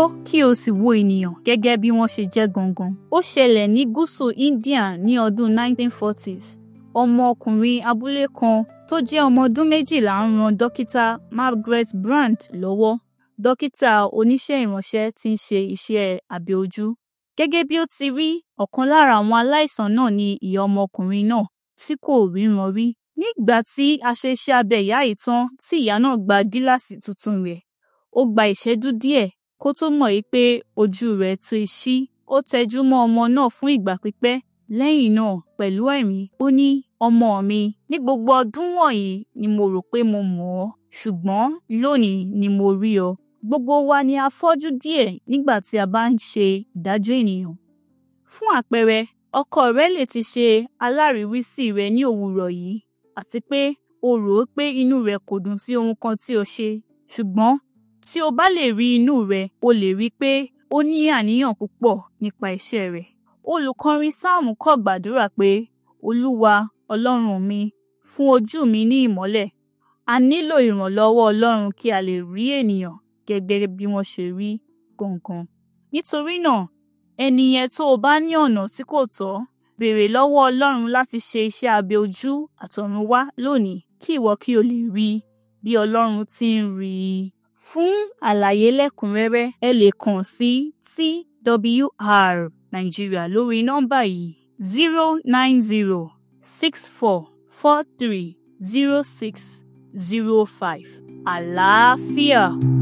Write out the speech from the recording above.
kí o sì wo ènìyàn gẹ́gẹ́ bí wọ́n ṣe jẹ́ gangan. Ó ṣẹlẹ̀ ní gúúsù India ní ọdún 1940s. Ọmọkùnrin abúlé kan tó jẹ́ ọmọ ọdún méjìlá ń ran dókítà Margaret Brand lọ́wọ́. Dókítà oníṣẹ́ ìránṣẹ́ tí ń ṣe iṣẹ́ abẹ ojú. Gẹ́gẹ́ bí ó ti rí, ọ̀kan lára àwọn aláìsàn náà ni ìyá ọmọkùnrin náà tí kò ríran rí. Nígbà tí a ṣe iṣẹ́ abẹ ìyá yìí tán tí ìyá náà gba gíláàsì tuntun rẹ̀, ó gba ìṣẹ́jú díẹ̀ kó tó mọ̀ yí pé ojú rẹ̀ ti ṣí. Ó tẹjú mọ́ ọmọ náà fún ìgbà pípẹ́. Lẹ́yìn náà, pẹ̀lú ẹ̀rín, ó ní, ọmọ mi, ní gbogbo ọdún wọ̀nyí ni mo rò pé mo mọ̀ ọ́, ṣùgbọ́n lónìí ni mo rí ọ. Gbogbo wa ni a fọ́jú díẹ̀ nígbà tí a bá ń ṣe ìdájọ́ ènìyàn. Fún àpẹẹrẹ, ọkọ rẹ lè ti ṣe aláríwísí rẹ ní òwúrọ̀ yìí àti pé o rò ó pé inú rẹ̀ kò dùn sí ohun kan tí o ṣe. Ṣùgbọ́n tí o bá lè rí inú rẹ̀, o lè rí pé ó ní àníyàn púpọ̀ nípa iṣẹ́ rẹ̀. Olùkọrin Sáàmù kọ̀ gbàdúrà pé, Olúwa, Ọlọ́run mi, fún ojú mi ní ìmọ́lẹ̀. A nílò ìrànlọ́wọ́ Ọlọ́run kí a lè rí ènìyàn gẹ́gẹ́ bí wọ́n ṣe rí gangan. Nítorí náà, ẹni yẹn tó o bá ní ọ̀nà tí kò tọ́, béèrè lọ́wọ́ Ọlọ́run láti ṣe iṣẹ́ abẹ ojú àtọ̀runwá lónìí kí ìwọ kí o lè rí bí Ọlọ́run ti ń rí i. Fún àlàyé lẹ́kùnrẹ́rẹ́, ẹ lè kàn sí TWR Nigeria lórí nọ́mbà yìí zero nine zero six four four three zero six zero five. Àlàáfíà.